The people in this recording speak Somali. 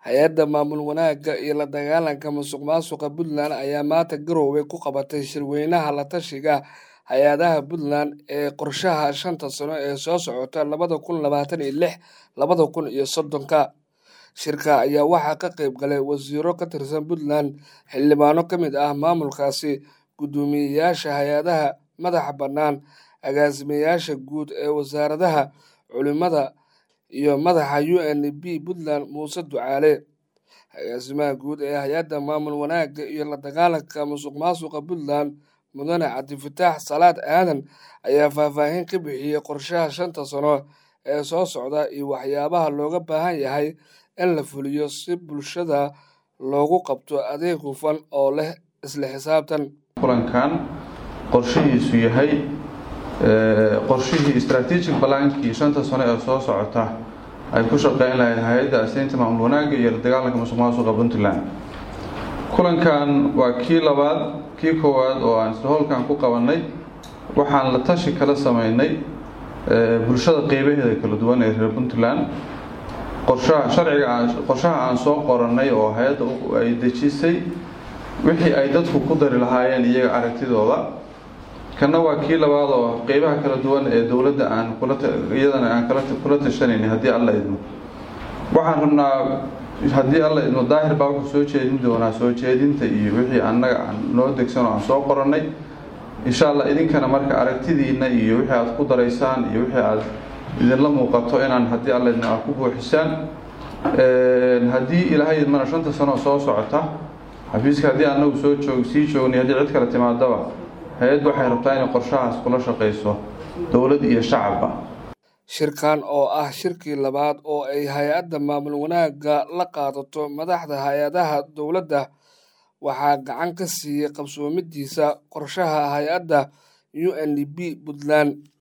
hay-adda maamul wanaagga iyo la dagaalanka musuq maasuqa puntland ayaa maanta garowe ku qabatay shirweynaha la tashiga hay-adaha puntland ee qorshaha shanta sano ee soo socota labada kun labaatan iyo lix labada kun iyo soddonka shirka ayaa waxaa ka qayb galay wasiiro ka tirsan puntland xildhibaano ka mid ah maamulkaasi guddoomiyeyaasha hay-adaha madaxa bannaan agaasimayaasha guud ee wasaaradaha culimada iyo madaxa u n b puntland muuse ducaale agaasimaha guud ee hay-adda maamul wanaagga iyo la dagaalanka musuq maasuqa puntland mudane cabdifataax salaad aadan ayaa faahfaahin ka bixiyey qorshaha shanta sano ee soo socda iyo waxyaabaha looga baahan yahay in la fuliyo si bulshada loogu qabto adeeg hufan oo leh isla xisaabtan kulankan qorshihiisu yahay qorshihii strategic balaankii shanta sano ee soo socota ay ku shaqeyn lahayd hay-adda aseynta maamul wanaagga iyo la dagaalanka musuq maasuqa puntland kulankan waa kii labaad kii koowaad oo aan isla howlkan ku qabanay waxaan la tashi kala sameynay bulshada qeybaheeda kala duwan ee reer puntland qorshaha sharciga qorshaha aan soo qoranay oo hay-adda ay dejisay wixii ay dadku ku dari lahaayeen iyaga aragtidooda kana waa kii labaad oo qeybaha kala duwan ee dowladda aan iyadana aan kula tashanayna haddii alla idmo waxaan rabnaa haddii alla idmo daahir baa wuxuu soo jeedin doonaa soo jeedinta iyo wixii annaga aan noo degsan oo aan soo qorannay insha allah idinkana marka aragtidiina iyo wixii aad ku daraysaan iyo wixii aad idinla muuqato inaan haddii alla idmo aad ku buuxisaan haddii ilaahay idmana shanta sanoo soo socota xafiiska haddii annagu soo joog sii joognay haddii cid kale timaadaba hay-addu waxay rabtaa inay qorshahaas kula shaqayso dowlad iyo shacabba shirkan oo ah shirkii labaad oo ay hay-adda maamul wanaagga la qaadato madaxda hay-adaha dowladda waxaa gacan ka siiyey qabsoomidiisa qorshaha hay-adda u n d b puntland